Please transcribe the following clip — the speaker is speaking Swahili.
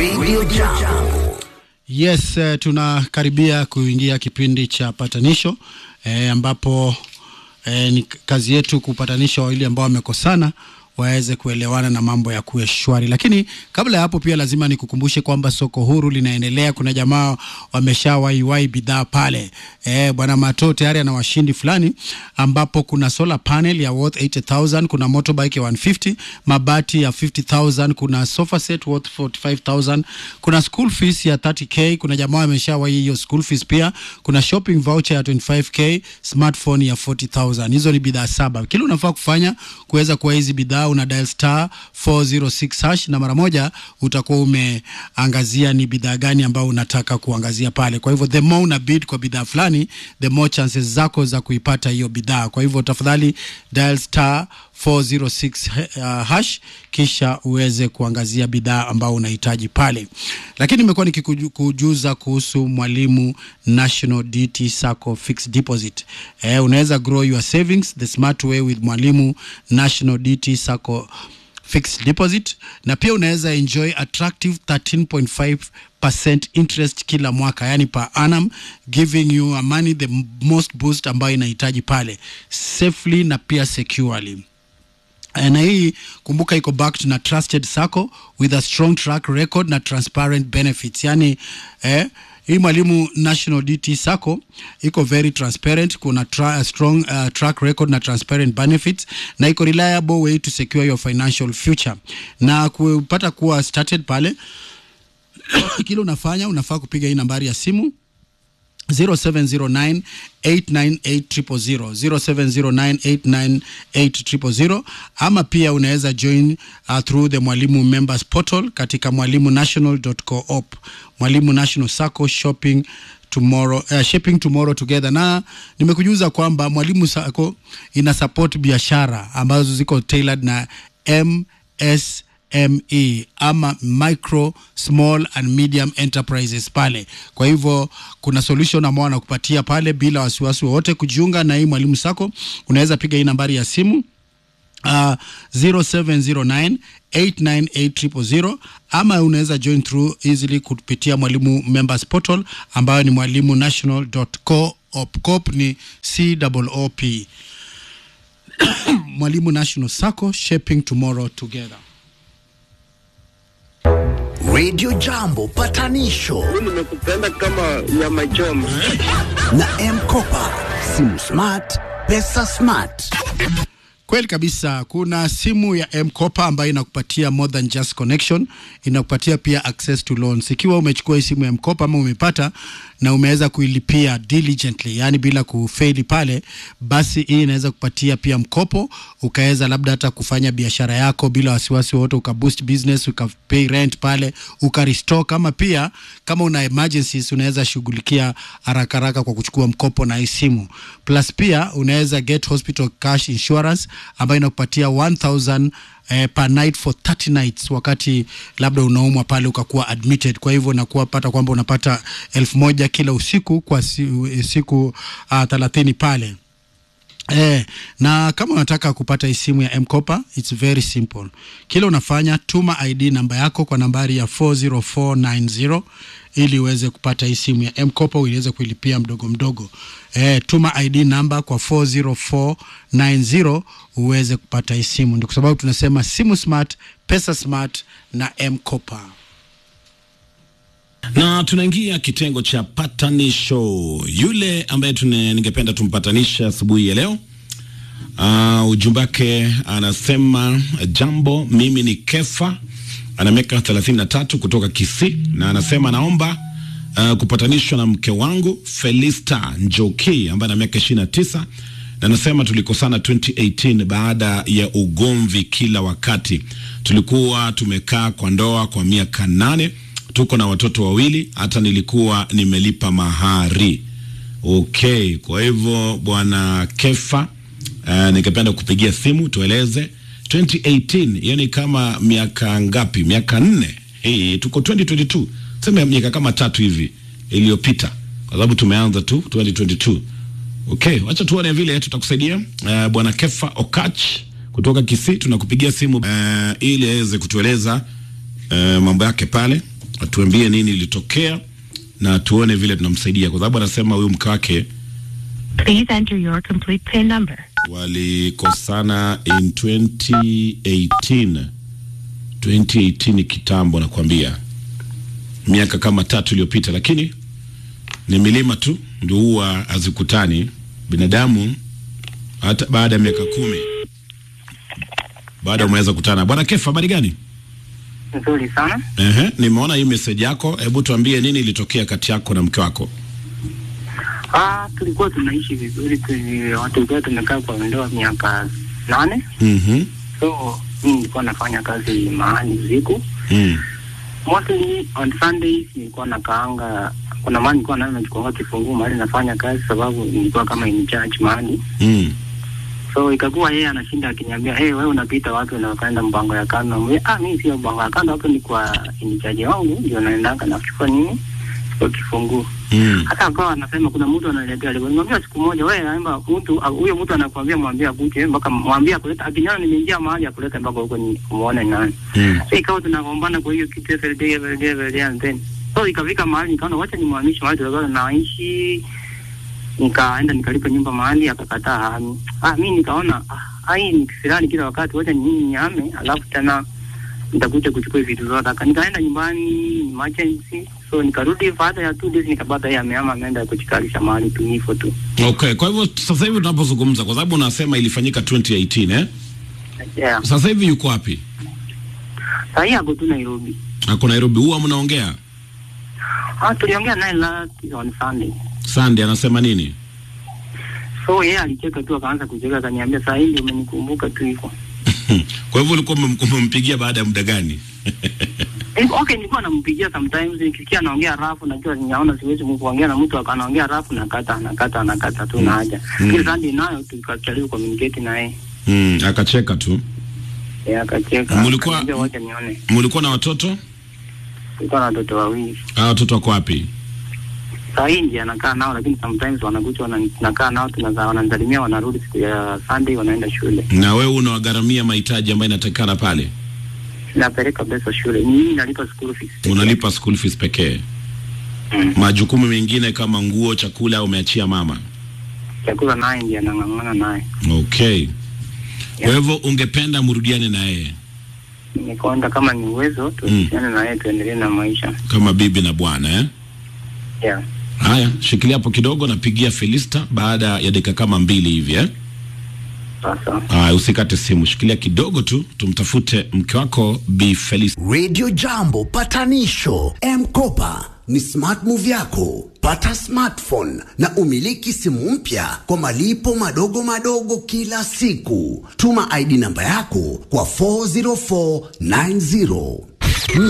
Radio Jambo. Yes, uh, tunakaribia kuingia kipindi cha patanisho eh, ambapo eh, ni kazi yetu kupatanisha wawili ambao wamekosana waweze kuelewana na mambo ya kuwe shwari. Lakini kabla ya hapo, pia lazima nikukumbushe kwamba soko huru linaendelea. Kuna jamaa wameshawaiwai bidhaa pale. Eh, bwana Mato tayari ana washindi fulani, ambapo kuna solar panel ya worth 80000 kuna motorbike ya 150 mabati ya 50000 kuna sofa set worth 45000 kuna school fees ya 30k. Kuna jamaa ameshawai hiyo school fees pia. Kuna shopping voucher ya 25k, smartphone ya 40000 hizo ni bidhaa saba. Kile unafaa kufanya kuweza kuwa hizi bidhaa una dial star 406 hash na mara moja utakuwa umeangazia ni bidhaa gani ambayo unataka kuangazia pale. Kwa hivyo the more una bid kwa bidhaa fulani, the more chances zako za kuipata hiyo bidhaa. Kwa hivyo tafadhali dial star 406 uh, hash kisha uweze kuangazia bidhaa ambao unahitaji pale. Lakini nimekuwa nikikujuza kuhusu Mwalimu National DT Sacco Fixed Deposit. Eh, unaweza grow your savings the smart way with Mwalimu National DT Sacco fixed deposit na pia unaweza enjoy attractive 13.5% interest kila mwaka, yani per annum, giving you a money the most boost ambayo inahitaji pale safely na pia securely na hii kumbuka, iko backed na trusted sacco with a strong track record na transparent benefits. Yani eh, hii Mwalimu National DT Sacco iko very transparent, kuna tra strong uh, track record na transparent benefits na iko reliable way to secure your financial future. Na kupata kuwa started pale kile unafanya unafaa kupiga hii nambari ya simu 0709 898 0709 ama pia unaweza join uh, through the Mwalimu members portal katika mwalimunational.coop Mwalimu National Sacco shopping tomorrow uh, shipping tomorrow together. Na nimekujuza kwamba Mwalimu Sacco ina support biashara ambazo ziko tailored na MS ME ama micro small and medium enterprises pale. Kwa hivyo kuna solution ambao wanakupatia pale bila wasiwasi wowote. Kujiunga na hii Mwalimu Sacco unaweza piga hii nambari ya simu uh, 0709 898 ama unaweza join through easily kupitia Mwalimu members portal ambayo ni mwalimu national.coop. Coop ni COOP. Mwalimu National Sacco shaping tomorrow together. Radio Jambo patanisho nimekupenda kama nyama choma. na M-Kopa, simu smart, pesa smart. Kweli kabisa, kuna simu ya M-Kopa ambayo inakupatia more than just connection, inakupatia pia access to loans. Ikiwa umechukua hii simu ya M-Kopa ama umepata na umeweza kuilipia diligently, yani bila kufeli pale, basi hii inaweza kupatia pia mkopo, ukaweza labda hata kufanya biashara yako bila wasiwasi wote, ukaboost business, ukapay rent pale, ukarestock, ama pia kama una emergencies unaweza shughulikia haraka haraka kwa kuchukua mkopo na hii simu. Plus pia unaweza get hospital cash insurance ambayo inakupatia 1000 eh, per night for 30 nights, wakati labda unaumwa pale ukakuwa admitted. Kwa hivyo unakuwa pata kwamba unapata elfu moja kila usiku kwa si, siku uh, thelathini pale. Eh, na kama unataka kupata hii simu ya M-Kopa, it's very simple. Kile unafanya tuma ID namba yako kwa nambari ya 40490 ili uweze kupata hii simu ya M-Kopa uweze kuilipia mdogo mdogo. Eh, tuma ID namba kwa 40490 uweze kupata hii simu. Ndio kwa sababu tunasema simu smart, pesa smart na M-Kopa. na tunaingia kitengo cha patanisho. Yule ambaye tune, ningependa tumpatanisha asubuhi ya leo uh, ujumbe wake anasema jambo, mimi ni Kefa, ana miaka 33 kutoka Kisii, na anasema naomba uh, kupatanishwa na mke wangu Felista Njoki ambaye ana miaka 29 na anasema tulikosana 2018 baada ya ugomvi kila wakati. Tulikuwa tumekaa kwa ndoa kwa miaka nane tuko na watoto wawili, hata nilikuwa nimelipa mahari. Okay, kwa hivyo bwana Kefa, uh, ningependa kupigia simu tueleze 2018, hiyo ni kama miaka ngapi? Miaka nne. Hey, tuko 2022, sema miaka kama tatu hivi iliyopita, kwa sababu tumeanza tu 2022. Okay, wacha tuone vile tutakusaidia. Uh, bwana Kefa Okach kutoka Kisii tunakupigia simu uh, ili aweze kutueleza uh, mambo yake pale atuambie nini ilitokea na tuone vile tunamsaidia, kwa sababu anasema huyu mke wake Please enter your complete PIN number. walikosana in 2018 2018 kitambo, nakwambia miaka kama tatu iliyopita, lakini ni milima tu ndio huwa hazikutani. Binadamu hata baada ya miaka kumi baada umeweza kutana. Bwana Kefa, habari gani? Nzuri sana. Ehe, nimeona hii message yako. Hebu tuambie nini ilitokea kati yako na mke wako? Ah, tulikuwa tunaishi vizuri, tuli- tulikuwa tumekaa kwa ndoa miaka nane. Mhm. So mimi nilikuwa nafanya kazi mahali usiku, Mm. mostly on Sundays nilikuwa nakaanga. Kuna mahali nilikuwa nayo nachukua kifunguu mahali nafanya kazi, sababu nilikuwa kama in charge mahali Mm. so ikakuwa yeye anashinda akiniambia hey, wewe unapita wapi na ukaenda mpango ya kando Mwambia, ah mimi sio mpango ya kando hapo ni kwa inichaji wangu ndio naendanga nachukua nini kwa kifunguu Mm. hata akawa anasema kuna mtu ananiletea alikuwa nimwambia siku moja wewe naomba mtu au- huyo mtu anakuambia mwambie akuje mpaka mwambie akuleta akiniona nimeingia mahali akuleta mpaka huko ni kumuone nani Mm. so ikawa tunagombana kwa hiyo kitu every day every day every day and then so ikafika mahali nikaona wacha nimhamishe mahali tulikuwa naishi nikaenda nikalipa nyumba mahali akakataa hami ah mimi nikaona ah hii ni kisirani kila wakati wacha ni mimi nihame alafu tena nitakuja kuchukua vitu zote Aka- nikaenda nyumbani emergency so nikarudi baada ya two days nikapata yeye amehama ameenda kujikalisha mahali tu hivyo tu Okay, kwa hivyo sasa hivi tunapozungumza, kwa sababu unasema ilifanyika 2018 eh? yeah Sasa hivi yuko wapi? sasa hii ako tu Nairobi Ako Nairobi. Huwa mnaongea ah tuliongea naye last on Sunday Sunday, anasema nini? so yeye alicheka tu akaanza kucheka akaniambia saa hii ndio umenikumbuka tu hivyo Kwa hivyo ulikuwa umem- umempigia baada ya muda gani? Eh, okay nilikuwa nampigia sometimes nikisikia anaongea rafu najua ninaona siwezi kuongea na mtu akanaongea rafu nakata nakata nakata tu na haja Mm. mm. Sunday nayo tukajaribu communicate na yeye Mm, akacheka tu. yeye akacheka Mulikuwa- akaniambia wacha nione Mulikuwa na watoto? tulikuwa na watoto wawili Ah, watoto wako wapi? saa hii ndiye anakaa nao lakini sometimes wanakuja wana- tunakaa nao tunaza wananisalimia wanarudi siku ya Sunday wanaenda shule Na wewe unawagharamia mahitaji ambayo inatakikana pale? napeleka pesa shule ni mimi nalipa school fees Unalipa school fees pekee. Mm. Majukumu mengine kama nguo, chakula umeachia mama. chakula naye ndiye anang'ang'ana naye Okay. Kwa hivyo ungependa mrudiane na yeye nikaona kama ni uwezo tuhusiane na yeye tuendelee na maisha kama bibi na bwana eh? yeah Haya, shikilia hapo kidogo, napigia Felista baada ya dakika kama mbili hivi eh? sasa Haya, usikate simu, shikilia kidogo tu, tumtafute mke wako Bi Felista. Radio Jambo patanisho M-Kopa ni smart move yako. Pata smartphone na umiliki simu mpya kwa malipo madogo madogo kila siku. Tuma ID namba yako kwa 40490.